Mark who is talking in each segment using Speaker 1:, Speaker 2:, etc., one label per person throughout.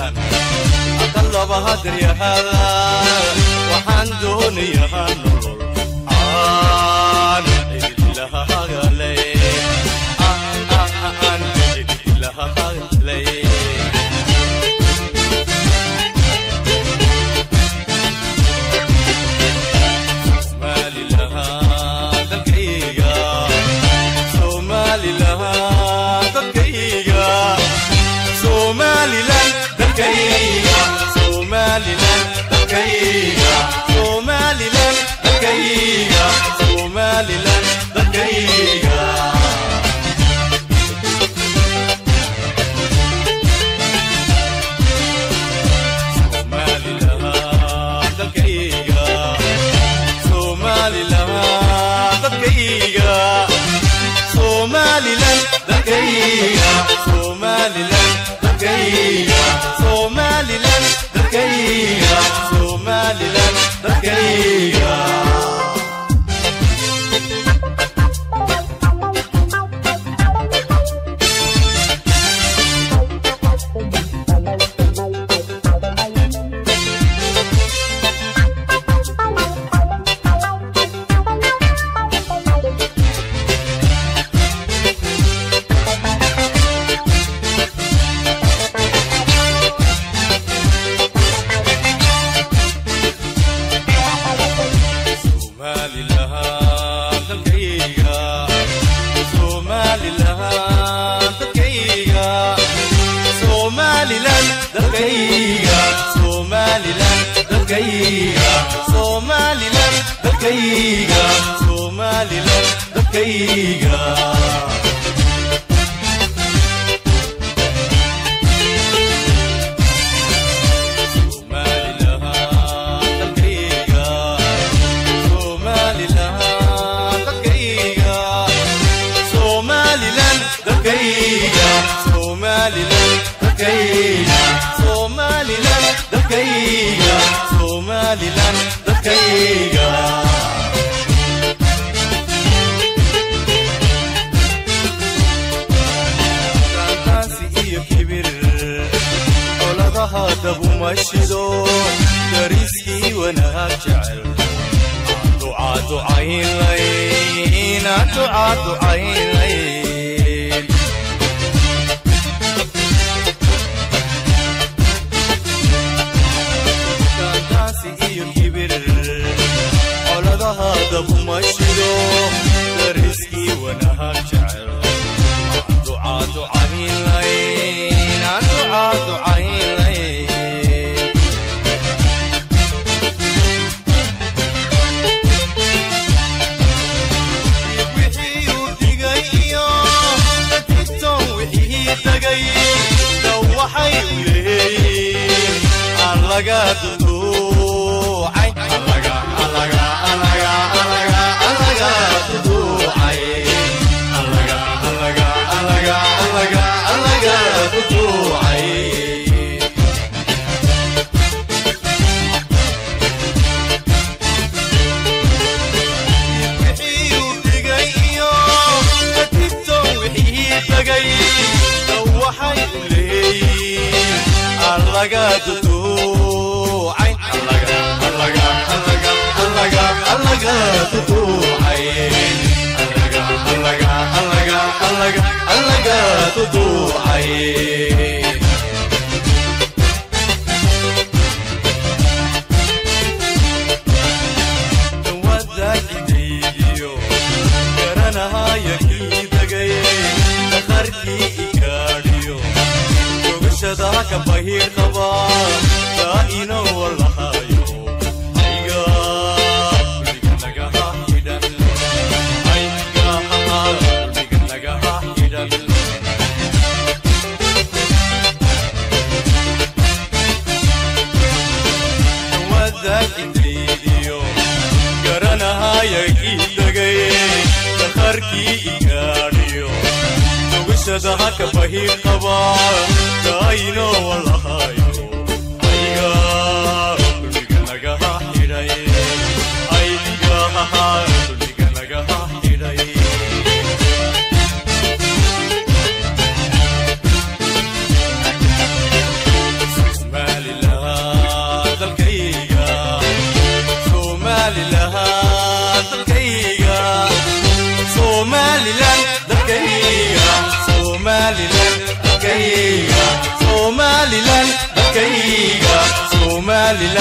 Speaker 1: intaan aqallaba hadrayahada waxaan doonayaa nolol aan cidilahagale aan cidilahagale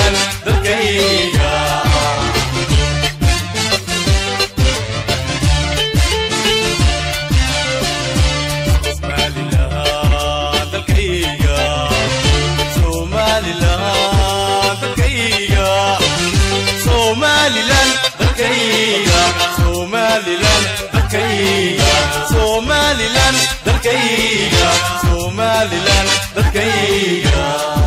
Speaker 1: somalilan dalkayga somalilan dalkayga somalilan dalkayga somalilan dalkayga somalilan dalkayga somalilan dalkayga somalilan dalkayga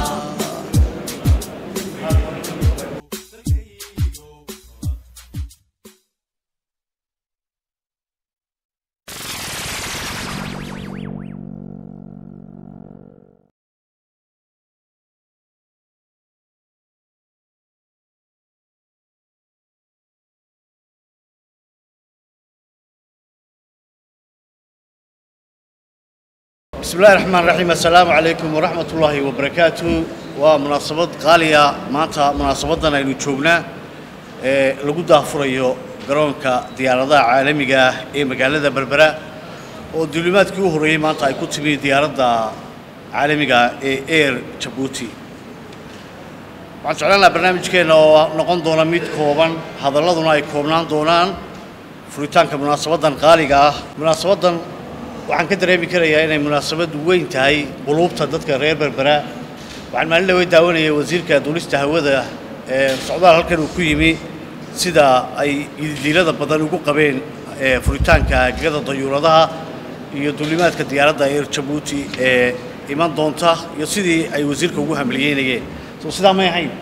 Speaker 2: بسم الله الرحمن الرحيم السلام عليكم ورحمة الله وبركاته ومناسبة غالية مانتا مناسبتنا إنو جوجنا lagu daafurayo garoonka diyaaradaha caalamiga ah ee magaalada berbera oo duulimaadkii u horreeyey maanta ay ku timi diyaaradda caalamiga ah ee air jabuuti waxaan jeclaan lahaa barnaamijkeenna oo noqon doona mid kooban hadalladuna ay koobnaan doonaan furitaanka munaasabaddan qaaliga ah munaasabaddan waxaan ka dareemi karayaa inay munaasabad weyn tahay quluubta dadka reer berbera waxaan maalin dhawey daawanayay wasiirka duulista hawada ee socdaal halkan uu ku yimi sida ay ididiilada badan ugu qabeen ee furitaanka gegada dayuuradaha iyo duulimaadka diyaaradda air jabuuti ee iman doonta iyo sidii ay wasiirka ugu hamliyeynayeen soo sidaa may ahayn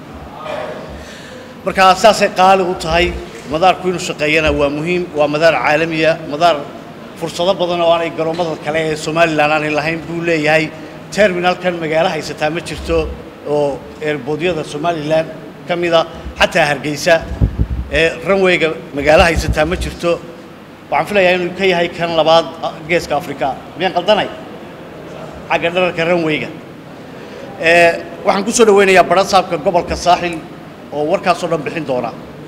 Speaker 2: marka saasay qaali u tahay madaarku inuu shaqeeyana waa muhiim waa madaar caalamiya madaar fursado badan oo aanay garoomada kale ee somalilan aanay lahayn buu leeyahay terminalkan magaalo haysataa ma jirto oo eerboodyada somalilan ka mida xataa hargeysa ee ranwayga magaalo haysataa ma jirto waxaan filayaa inuu ka yahay kan labaad geeska afrika miyaan qaldanay xagga dhararka ranwayga ee waxaan ku soo dhaweynayaa barasaabka gobolka saaxil oo warkaasoo dhan bixin doona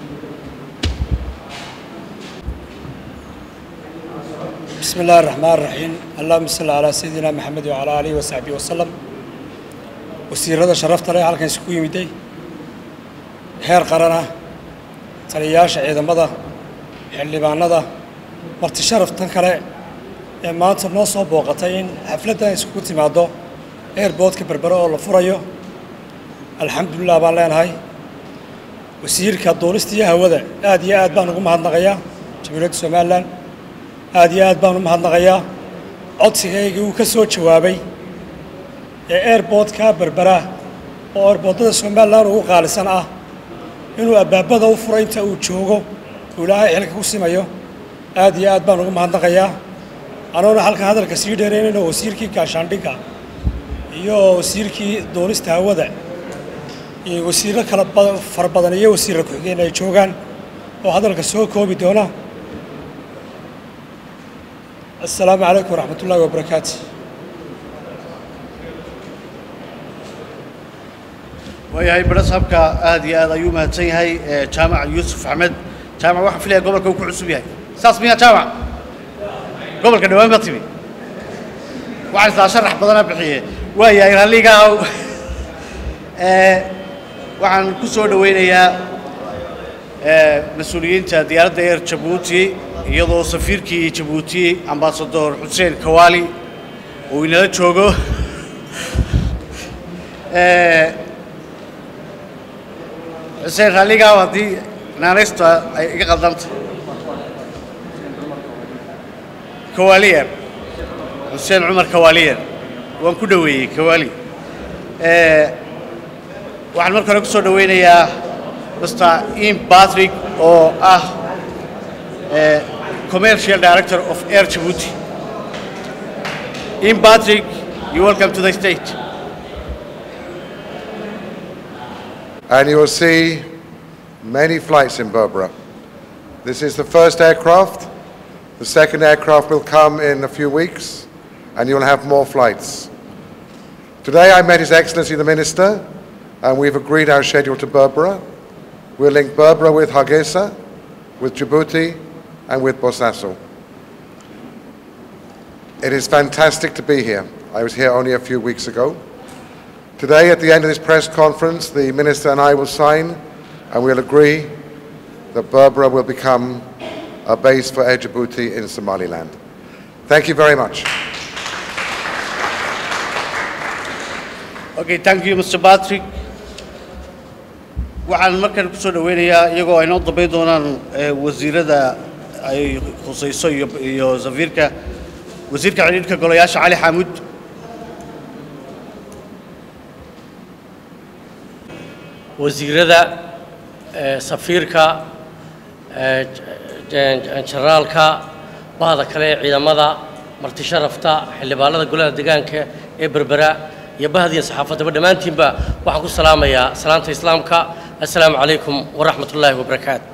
Speaker 3: بسم الله الرحمن الرحيم اللهم صل على سيدنا محمد وعلى آله وصحبه وسلم وسيرada sharafta leh halkan isku yimiday heer qarana taliyayaasha ciidamada xildhibaanada marti sharaftan kale ee maanta noo soo booqatay in xafladdan iskugu timaado airboodka berbere oo la furayo alxamdulilah baan leenahay wasiirka duulista iyo hawada aad iyo aad baan ugu mahadnaqayaa jamhuuriyadda somalilan aad iyo aad baan u mahadnaqayaa codsigaygii uu ka soo jawaabay ee airboodka berbera oo airboodada somalilan ugu qaalisan ah inuu abbaabada u furo inta uu joogo uu ilaahay xilka ku simayo aad iyo aad baan ugu mahadnaqayaa anoona halkan hadalka sii dheeraynayno wasiirkii gaashaandhigga iyo wasiirkii duulista hawada iyo wasiirro kala ba- fara badan iyo wasiirra ku-xigeen ay joogaan oo hadalka soo koobi doona السلام عليكم ورحمة الله وبركاته
Speaker 2: waayahay barasaabka aad iyo aad ayuu mahadsan yahay ee jaamac yuusuf axmed jaamac waxaan filaya gobolka uu ku cusub yahay saas miyaa jaamac gobolka dhawaan baa timi waxaan istaa sharax badana bixiye waayahay ralligaa ee waxaan ku soo dhaweynayaa ee mas-uuliyiinta diyaaradda air jabuuti iyadoo safiirkii jabuuti ambasador xuseen kawaali uu inala joogo ee xuseen ralligaa haddii naanaysta ay iga qaldanta kawaaliyer xuseen cumar kawaaliyer waan ku dhoweeyey kawaali ee waxaan marka hore ku soo dhaweynayaa mr im patrick oo ah ee commercial director of air djibouti im patrick you welcome to the state
Speaker 4: and you will see many flights in Berbera. This is the first aircraft. The second aircraft will come in a few weeks, and you'll have more flights. Today I met His Excellency the Minister, and we've agreed our schedule to Berbera. We'll link Berbera with Hargeisa, with Djibouti, and with Bosaso. It is fantastic to be here. I was here only a few weeks ago. Today, at the end of this press conference, the Minister and I will sign and we'll agree that Berbera will become a base for Air Djibouti in Somaliland. Thank you very much.
Speaker 2: okay thank you mr patrick waxaan markan ku soo dhaweynayaa iyagoo ay noo dambayn doonaan eh, wasiirada ay khusayso iyo iyo safiirka wasiirka xidhiidhka golayaasha cali xaamud
Speaker 5: wasiirada eh, safiirka eh, j- j- generaalka bahda kale ee ciidamada marti sharafta xildhibaanada golaha deegaanka ee berbera iyo bahdiya saxaafaddaba dhammaantiinba waxaan ku salaamayaa salaanta islaamka assalaamu calaykum waraxmat ullaahi wabarakaatu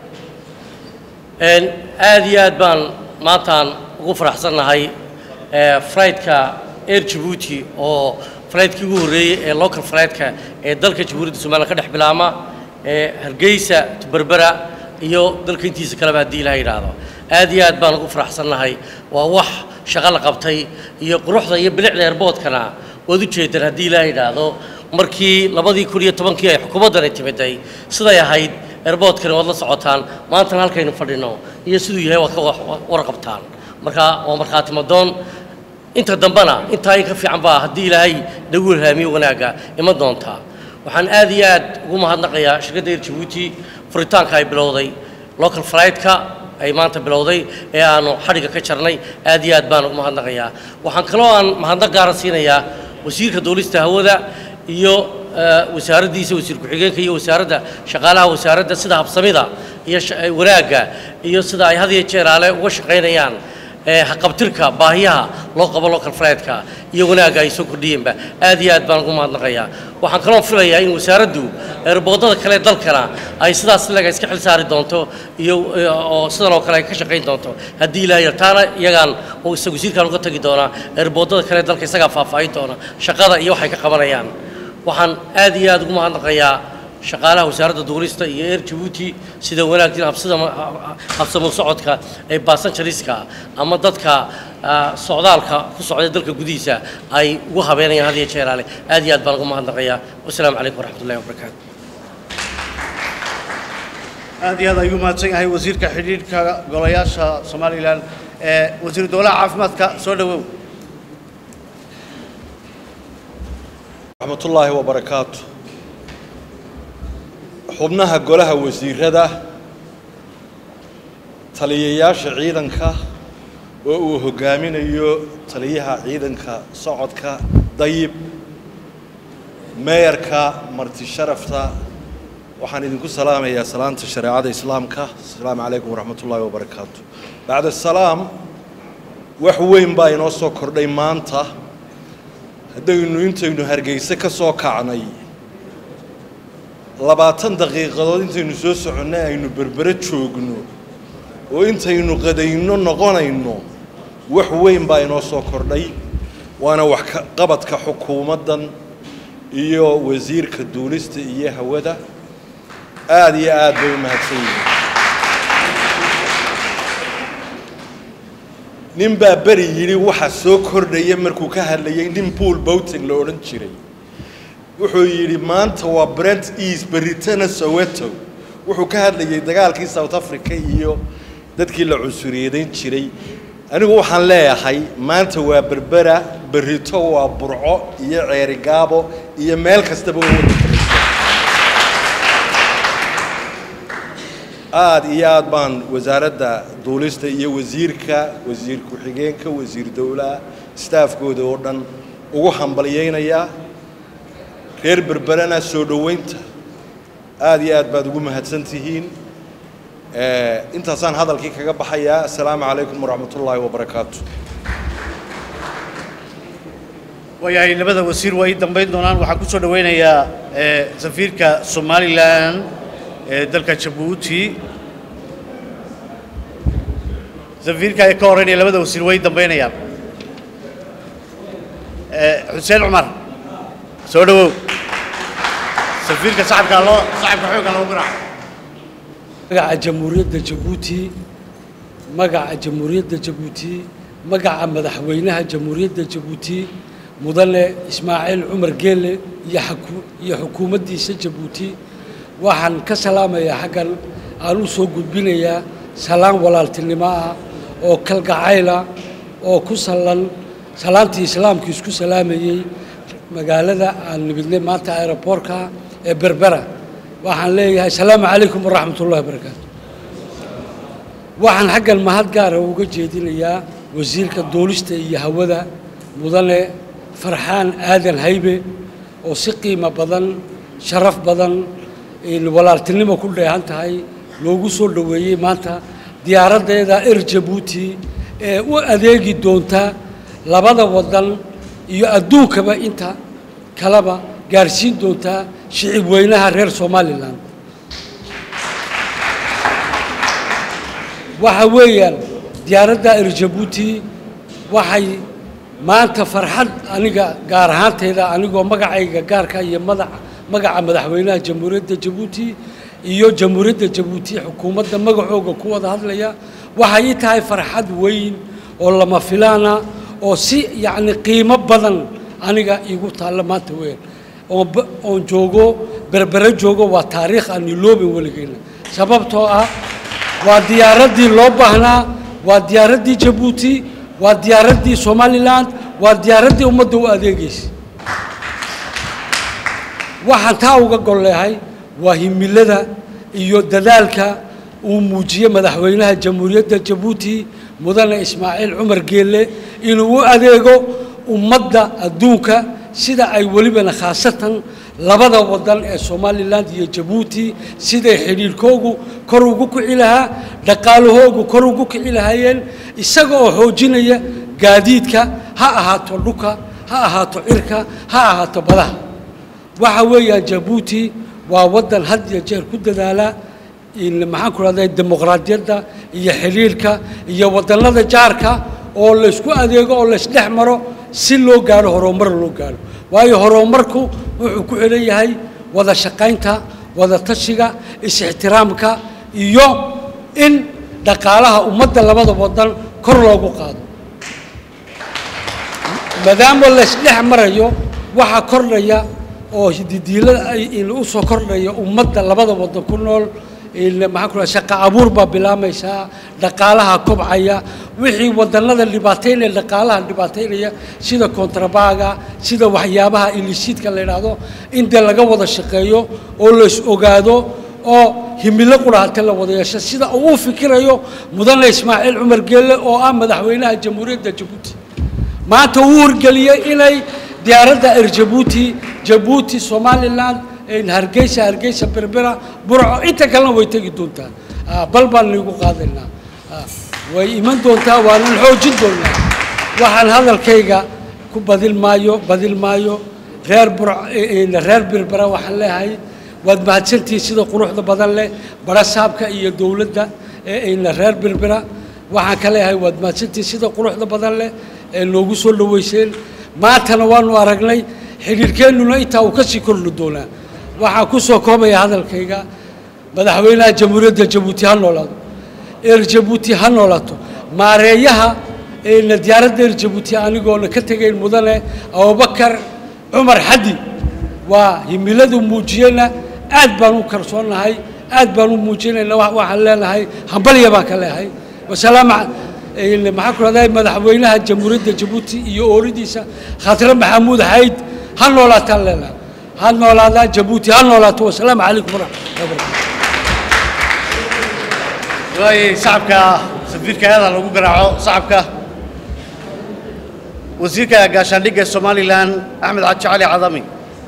Speaker 5: Een, aad iyo aad baan maantaan ugu faraxsannahay ee, flightka air Djibouti oo flightkii ugu horreeyey ee local flightka ee dalka jamhuuriyadda somaliland ka dhex bilaama ee hargeysa to berbera iyo dalka intiisa kaleba haddii ilaha yidhaahdo aad iyo aad baan ugu faraxsannahay waa wax shaqo la qabtay iyo quruxda iyo bilicda airboodkana waad u jeedaan haddii ilaha yidhaahdo markii labadii kun iyo tobankii ay xukuumaddani timiday siday ahayd airboodkani waad la socotaan maantana halkaynu fadhino iyo siduu yahay waad ka wa- warqabtaan marka waa markhaati madoon inta dambena intaa in ka fiican baa haddii ilaahay nagu ilhaamiyo wanaagga iman doontaa waxaan aad iyo aad ugu mahadnaqayaa shirkadda air Djibouti furitaanka ay bilowday local flight-ka ay maanta bilowday ee aanu xadhigga ka jarnay aad iyo aad baan ugu mahadnaqayaa waxaan kaloo aan mahadnaq gaara siinayaa wasiirka duulista hawada iyo eh, wasaaraddiisa wasiir ku-xigeenka iyo wasaaradda shaqaalaha wasaaradda sida habsamida iyo sha- eh, wanaagga iyo sida ay had iyo jeer aale uga shaqaynayaan ee haqabtirka baahiyaha loo qabo local flight-ka iyo wanaagga ay soo kordhiyeenba aad iyo aad baan ugu mahadnaqayaa waxaan kaloo filayaa in wasaaraddu eerboodada kale ee dalkana ay sidaas laga iska xil saari doonto iyo eh, oo sidan oo kale ay ka shaqayn doonto haddii ilaahay yar taana iyagaan oo isaga wasiirkaan uga tagi doonaa eerboodada kale ee dalka isagaa faahfaahin doona shaqada iyo waxay ka qabanayaan waxaan aad iyo aad ugu mahadnaqayaa shaqaalaha wasaaradda duulista iyo air Djibouti sida wanaagsan habsida habsamo socodka ee passengeriska ama dadka ah, socdaalka ku socda dalka gudihiisa ay ugu habeenayaan had iyo jeer ale aad iyo aad baan ugu mahadnaqayaa wasalaamu calaykum waraxmatullahi wabarakaatu
Speaker 2: aad iyo aad ayuu mahadsan yahay wasiirka xidhiidhka golayaasha somalilan ee wasiiru dowlaha caafimaadka soo dhawow
Speaker 1: raxmat ullaahi wabarakaatu xubnaha golaha wasiirada taliyayaasha ciidanka oo uu hogaaminayo taliyaha ciidanka socodka dayib meeyarka marti sharafta waxaan idinku salaamayaa salaanta shareecada islaamka asalaamu calaykum waraxmat ullaahi wabarakaatu bacda salaam wax weyn baa inoo soo kordhay maanta haddaynu intaynu hargeyse ka soo kacnay labaatan daqiiqadood intaynu soo soconnay aynu berbere joogno oo intaynu qadayno noqonayno wax weyn baa inoo soo kordhay waana wax ka qabadka xukuumaddan iyo wasiirka duulista iyo hawada aada iyo aad bay u mahadsan yihiin nin baa beri yidhi waxa soo kordhaya markuu ka hadlayay nin pool bouting la odhan jiray wuxuu yidhi maanta waa brent east beritana soweto wuxuu ka hadlayay dagaalkii south africa iyo dadkii la cunsuriyeedayn jiray anigu waxaan leeyahay maanta waa berbera berito waa burco iyo ceerigaabo iyo meel kastaba oo wada fadhiista aada iyo aad baan wasaaradda duulista iyo wasiirka wasiir ku-xigeenka wasiir dowlaha staafkooda oo dhan ugu hambalyaynayaa reer berberana soo dhoweynta aada iyo aad baad ugu mahadsan tihiin Eh, intaasaan hadalkii kaga baxayaa assalaamu calaykum waraxmat ullaahi wabarakaatu
Speaker 2: waayahay labada wasiir waa ii dambayn doonaan waxaan ku soo dhaweynayaa eh, safiirka somalilan ee dalka jabuuti safiirka ee ka horreynaya labada wasiir waa ii dambaynayaan Eh, xuseen cumar soo dhawow safiirka sacabka loo sacabka xoogga loogu garaaco
Speaker 3: magaca jamhuuriyadda jabuuti magaca jamhuuriyadda jabuuti magaca madaxweynaha jamhuuriyadda jabuuti mudane ismaaciil cumar geelle iyo xaku- iyo xukuumaddiisa jabuuti waxaan ka salaamayaa xaggan aan u soo gudbinayaa salaan walaaltinimo ah oo kalgacayla oo ku sallan salaantii islaamku isku salaamayey magaalada aan nimidnay maanta aeroboortka ee berbera waxaan leeyahay asalaamu calaykum waraxmat ullahi wabarakaatu waxaan xaggan mahad gaara uga jeedinayaa wasiirka duulista iyo hawada mudane farxaan aadan haybe oo si qiimo badan sharaf badan in walaaltinimo ku dheehan tahay loogu soo dhoweeyey maanta diyaaraddeeda er jabuuti ee u adeegi doonta labada waddan iyo adduunkaba inta kaleba gaarsiin doontaa shicib weynaha reer somalilan waxa weeyaan diyaaradda er jabuuti waxay maanta farxad aniga gaar ahaantayda anigoo magacayga gaarka iyo madax magaca madaxweynaha jamhuuriyadda jabuuti iyo jamhuuriyadda jabuuti xukuumadda magacooga ku wada hadlaya waxay ii tahay farxad weyn oo lama filaana oo si yacni qiimo badan aniga iigu taalla maanta weyn oon ba- oon joogo berbere joogo waa taariikh aan iloobin weligeyna sababtoo ah waa diyaaraddii loo baahnaa waa diyaaraddii jabuuti waa diyaaraddii somalilan waa diyaaraddii ummadda u adeegaysa waxaan taa uga gol leehay waa himilada iyo dadaalka uu muujiyey madaxweynaha jamhuuriyadda jabuuti mudane ismaaciil cumar geelle inuu u adeego ummadda adduunka sida ay welibana khaasatan labada wadan ee somalilan iyo jabuuti siday xidhiidhkoogu kor ugu kici lahaa dhaqaalahoogu kor ugu kici lahaayeen isaga oo xoojinaya gaadiidka ha ahaato dhuka ha ahaato cirka ha ahaato badaha waxa weeyaan jabuuti waa waddan had iyo jeer ku dadaala in maxaan ku rahday dimuqraadiyadda iyo xidhiirka iyo wadannada jaarka oo laysku adeego oo laysdhex maro si loo gaaro horumar loo gaaro waayo horumarku wuxuu ku xidhan yahay wada shaqaynta wada tashiga is-ixtiraamka iyo in dhaqaalaha ummadda labada wadan kor loogu qaado maadaama laysdhex marayo waxaa kordhaya oo hididiilada ay in u soo kordhaya ummadda labada wadan ku nool in maxaan ku raha shaqa abuur baa bilaamaysaa dhaqaalaha kobcaya wixii wadannada dhibaataynaya dhaqaalaha dhibaataynaya sida kontrabaaga sida waxyaabaha ilisiidka la yidhaahdo in dee laga wada shaqeeyo oo lays ogaado oo himilo qurahate la wada yeesho sida uu u fikirayo mudane ismaaciil cumar geelle oo ah madaxweynaha jamhuuriyadda jabuuti maanta uu wargeliyey inay diyaaradda er jabuuti jabuuti somalilan in hargeysa hargeysa berbera burco inta kalena way tegi doontaa Ah, bal baan nigu qaadaynaa Ah, way iman doontaa waanan xoojin doonaa waxaan hadalkayga ku badin maayo badin maayo reer burco in reer berbera waxaan leeyahay waad mahadsantihiin sida quruxda badan leh barasaabka iyo dowladda ee in reer berbera waxaan ka leeyahay waad mahadsantihiin sida quruxda badan leh ee noogu soo dhaweyseen maantana waanu aragnay xidhiirkeennuna intaa uu ka sii kordhi doonaa waxaan ku soo koobaya hadalkayga madaxweynaha jamhuuriyadda jabuuti ha noolaado eer jabuuti ha noolaato maareeyaha eena diyaaradda eer jabuuti anigoona ka tegayn mudane abubakar cumar xadi waa himiladu muujiyeyna aad baan u kalsoonnahay aad baan u muujinayna wa- waxaan leenahay hambalya baan ka leehay wasalaam een maxaan ku rahday madaxweynaha jamhuuriyadda jabuuti iyo ooridiisa khatire maxamuud xayd ha noolaataan leenahay ha noolaadaa jabuuti ha noolaato wasalaamu calaykum waraxmatullahi wabarakatu
Speaker 2: waay shacabka safiirka aada lagu garaaco shacabka wasiirka gaashaandhigga somalilan axmed xaji cali cadami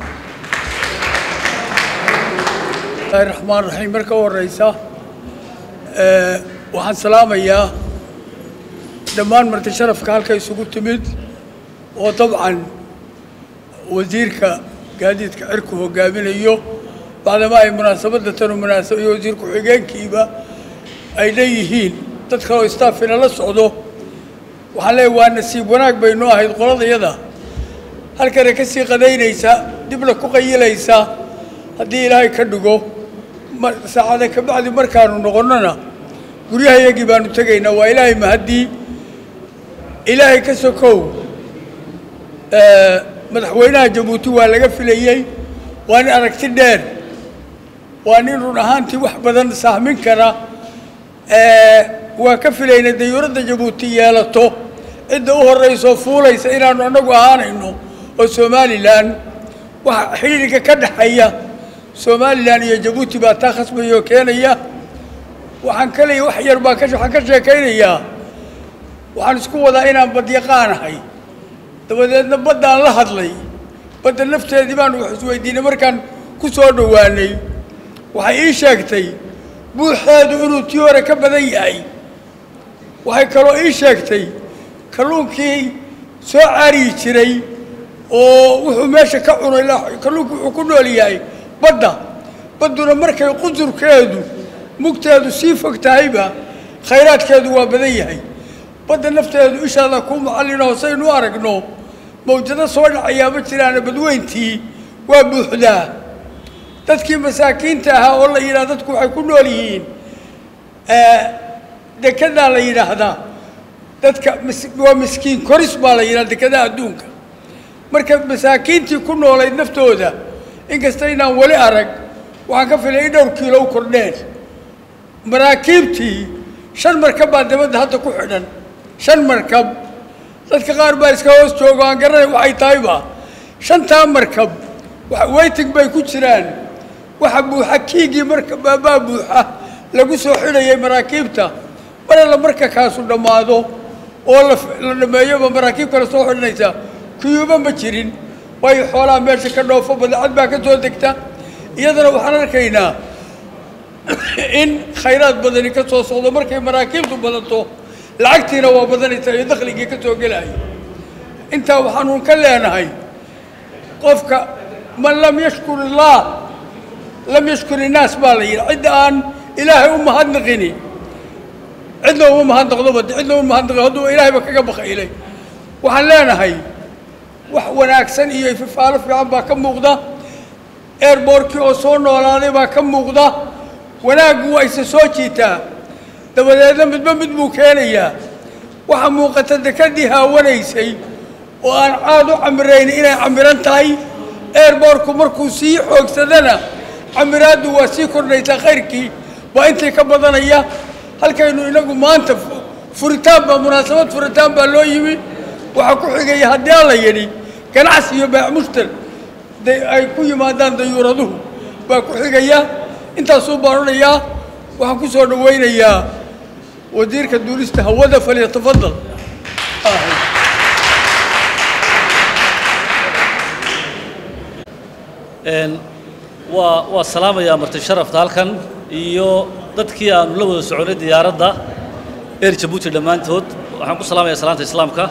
Speaker 6: bismillahi raxmaan raxiim marka u horeysa ee, waxaan salaamayaa dhammaan marti sharafka halka isugu timid oo dabcan wasiirka gaadiidka cirku hogaaminayo bacdama ay munaasabadda tanu munaasab iyo wasiir ku-xigeenkiiba ay leeyihiin dad kaloo istaafina la socdo waxaan leeyahay waa nasiib wanaag baynu ahayd qoladayada halkana ka sii qadaynaysa dibna ku qayilaysa haddii ilaahay ka dhigo mar saacada ka bacdi markaanu noqonnona guryahayagii baanu tegaynaa waa ilaahay mahaddii ilaahay ka sokow madaxweynaha jabuuti waa laga filayey waa nin aragti dheer waa nin run ahaantii wax badan sahmin kara waa ka filaynay dayuuradda jabuuti yeelato cidda u horraysoo fuulaysa inaannu annagu ahaanayno oo somalilan waxa xidhiidhka ka dhexeeya somalilan iyo jabuuti baa taa khasbaya oo keenaya waxaan ka leeya wax yar baan ka waxaan ka sheekaynayaa waxaan isku wadaa inaan badyaqaanahay dabadeedna baddaan la hadlay badda nafteedii baanu wax isweydiinay markaan ku soo dhowaanay waxay ii sheegtay buuxeedu inuu tii hore ka badan yahay waxay kaloo ii sheegtay kalluunkii soo caariyi jiray oo wuxuu meesha ka cunay kalluunku wuxuu ku nool yahay badda badduna markay qusurkeedu mugteedu sii fog tahayba khayraadkeedu waa badan yahay badda nafteedu ishaada kuu macallino saynu u aragno mawjado soo dhacayaa ma jiraana badweyntii waa buuxdaa dadkii masaakiinta ahaa oo la yidhaha dadku waxay ku nool yihiin dekedaa la yidhaahdaa dadka waa miskiin koris baa la yidhaha dekadaha adduunka marka masaakiintii ku noolayd naftooda inkasta inaan weli arag waxaan ka filay in dhowr kiilo u kordheen maraakiibtii shan markab baa dabadda hadda ku xidhan shan markab dadka qaar baa iska hoos jooga aan garanay waxay tahayba shantaa markab weyting bay ku jiraan waxa buuxa kiigii marka baa buuxa lagu soo xidhayay maraakiibta mar alla marka kaasu dhammaado oo la dhammeeyoba maraakiib kale soo xidhanaysa kuyuuba ma jirin waayo xoolaha meesha ka dhoofo badacad baa ka soo degta iyadana waxaan arkaynaa in khayraad badani ka soo socdo markay maraakiibtu badato lacagtiina waa badanaysa iyo dakhligii ka soo gelaya intaa waxaanuun ka leenahay qofka man lam yashkur illaah lam yashkur innaas baa la yidhi cidda aan ilaahay u mahadnaqini cidna uma mahadnaqdoba cidna uma mahadnaqi hadduu ilaahayba kaga bakaylay waxaan leenahay wax wanaagsan iyo ififaalo fiican baa ka muuqda airbortkii oo soo noolaaday baa ka muuqda wanaaggu waa isa soo jiitaa dabadeedna midba mid buu keenayaa waxaa muuqata dekadii haawanaysay oo aan caad u camirayn inay camiran tahay airbortku markuu sii xoogsadana camiraaddu waa sii kordhaysaa khayrkii waa intii ka badanaya halkaynu inagu maanta furitaan baa munaasabad furitaan baa loo yimi waxaa ku xigaya haddii alla yidhi ganacsi iyo baac mushtar ay ku yimaadaan dayuuraduhu baa ku xigaya intaasuu baan odhayaa waxaan ku soo dhawaynayaa wasiirka duulista hawada falyatafadal
Speaker 7: waa waa salaamayaa marti sharafta halkan iyo dadkii aanu la wada soconay diyaaradda eer jabuuti dhammaantood waxaan ku salaamayaa salaanta islaamka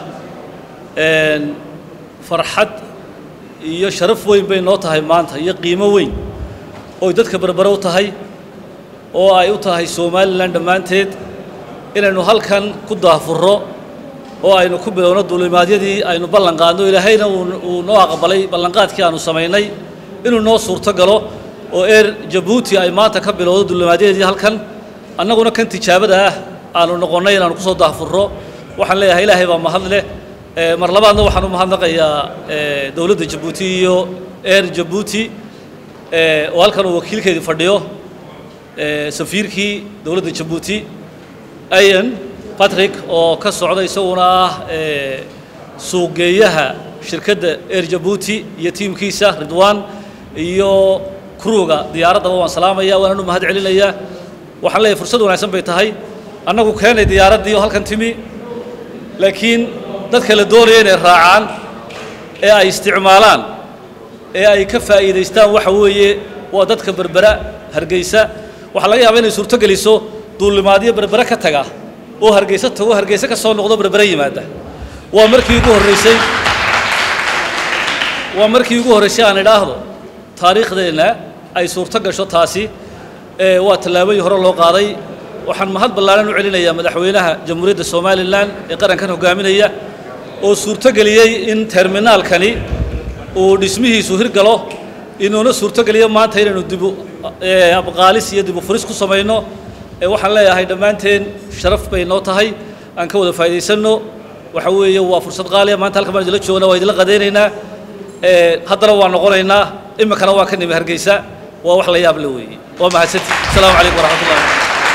Speaker 7: farxad iyo sharaf weyn bay noo tahay maanta iyo qiimo weyn ooy dadka berbere u tahay oo ay u tahay somalilan dhammaanteed inaynu halkan ku daafurro oo aynu ku bilowno duulimaadyadii aynu ballan qaadno ilaahayna uu noo aqbalay ballanqaadkii aanu samaynay inuu noo suurto galo oo eer jabuuti ay maanta ka bilowdo duulimaadyadeedii halkan annaguna kan tijaabada ah aanu noqonnay inaanu kusoo daafurro waxaan leeyahay ilaahay baa mahad leh mar labaadna waxaan u mahadnaqayaa dowladda jabuuti iyo eer jabuuti oo halkan uu wakiilkeedii fadhiyo safiirkii dowladda jabuuti ayan patrick oo ka socda isaguna ah suuqgeeyaha shirkadda eer jabuuti iyo tiimkiisa ridwan iyo kruuga diyaaraddaba waan salaamaya waanaan u mahad celinayaa waxaan leeyahay fursad wanaagsan bay tahay annagu keenay diyaaraddii oo halkan timi laakiin dadka la doonaya inay raacaan ee ay isticmaalaan ee ay ka faa'iidaystaan waxa weeye waa dadka berbera hargeysa waxaa laga yaabaa inay suurto geliso duulimaadyo berbere ka taga oo hargeysa tago hargeysa ka soo noqdo berbere yimaada waa markii ugu horraysay waa markii ugu horraysay aan idhaahdo taariikhdeenna ay suurto gasho taasi ee waa tallaabadii hore loo qaaday waxaan mahad ballaaran u celinayaa madaxweynaha jamhuuriyadda somalilan ee qarankan hogaaminaya oo suurto geliyey in terminaalkani uu dhismihiisu hirgalo inuuna suurto geliyo maanta inaynu dibu abqaalis iyo dibu furis ku samayno ee waxaan leeyahay dhammaanteen sharaf bay noo tahay aan ka wada faa'iidaysanno waxa weeye waa fursad qaaliya maanta halkan baan idinla joognaa waa idinla qadaynaynaa haddana waa noqonaynaa iminkana waa ka nimi hargeysa waa wax la yaab le weeye waa mahadsanti asalaamu calaykum waraxmatullahi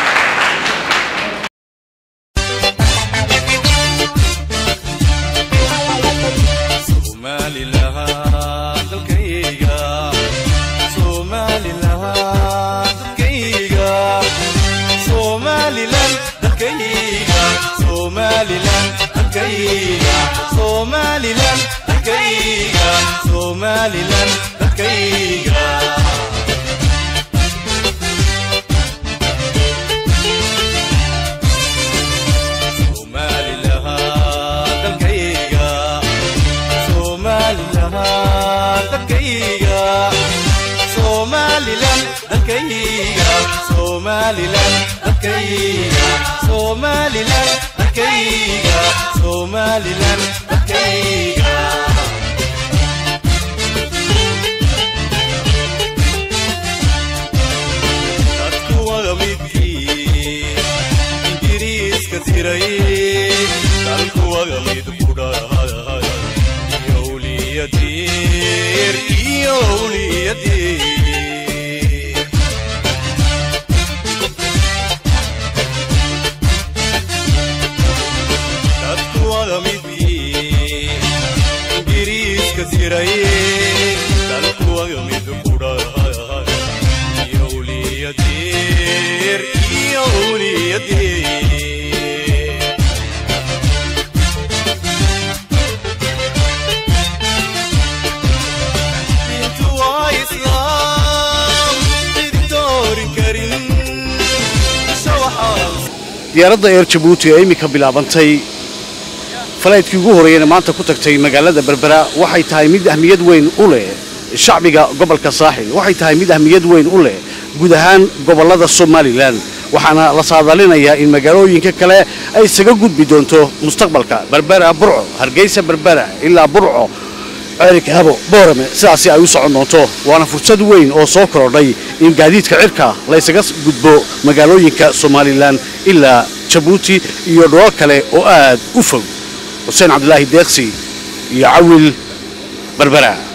Speaker 2: diyaaradda eer jabuuti ee iminka bilaabantay falaydkii ugu horreeyana maanta ku tagtay magaalada berbera waxay tahay mid ahmiyad weyn u leh shacbiga gobolka saaxil waxay tahay mid ahmiyad weyn u leh guud ahaan gobollada somalilan waxaana la saadaalinayaa in magaalooyinka kale ay isaga gudbi doonto mustaqbalka berbera burco hargeysa berbera ilaa burco ceerikaabo boorame sidaasi ay u socon doonto waana fursad weyn oo soo korodhay in gaadiidka cirka laysaga gudbo magaalooyinka somalilan ilaa jabuuti iyo dholal kale oo aad u fog xuseen cabdilaahi deeqsi iyo cawil berbera